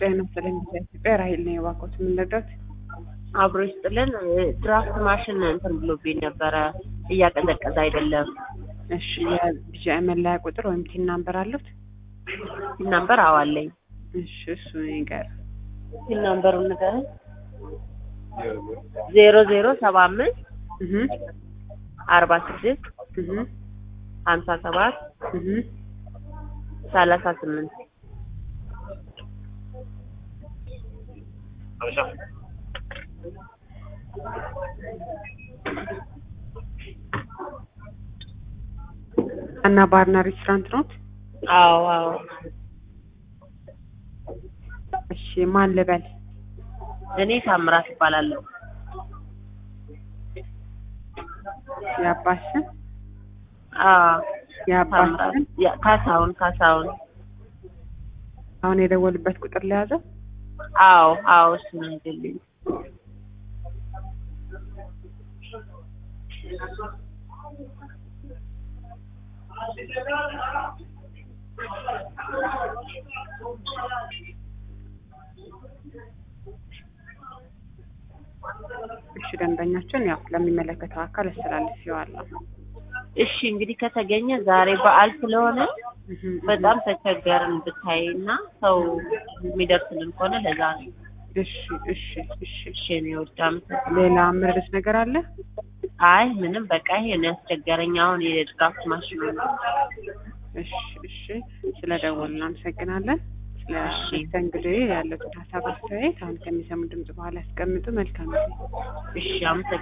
ጤና ይስጥልኝ ኢትዮጵያ ራሄል ነኝ። እባክዎት ምን ልርዳዎት? አብሮ ይስጥልን። ድራፍት ማሽን እንትን ብሎብኝ ነበረ እያቀዘቀዘ አይደለም። እሺ የቢጂአይ መለያ ቁጥር ወይም ቲን ናምበር አሉት? ፒን ናምበር አዋለኝ። እሺ እሱ ይንገር። ፒን ናምበሩን ንገረኝ። ዜሮ ዜሮ ሰባ አምስት እህ አርባ ስድስት እህ ሀምሳ ሰባት እህ ሰላሳ ስምንት እና ባርና ሬስቶራንት ኖት? አዎ አዎ እሺ ማን ልበል? እኔ ታምራት እባላለሁ። የአባት ስም አዎ የአባት ታምራት ስም ያ- ካሳሁን ካሳሁን አሁን የደወሉበት ቁጥር ለያዘው? አዎ አዎ እሱ ነው ይገልኝ እሺ ደንበኛችን ያው ለሚመለከተው አካል አስተላልፌዋለሁ። እሺ እንግዲህ ከተገኘ ዛሬ በዓል ስለሆነ እህ በጣም ተቸገርን ብታይ እና ሰው የሚደርስልን ከሆነ ለዛ ነው። እሺ እሺ እሺ እሺ እኔ ወዳ አመሰግናለሁ። ሌላ ምርስ ነገር አለ? አይ ምንም በቃ ይሄ ነው ያስቸገረኝ። አሁን የድራፍት ማሽኑ ነው። እሺ እሺ ስለደወልን እናመሰግናለን። ስለ እሺ። መስተንግዶ ያለውን ሀሳብ አስተያየት አሁን ከሚሰሙ ድምጽ በኋላ ያስቀምጡ። መልካም ጊዜ። እሺ አመሰግናለሁ።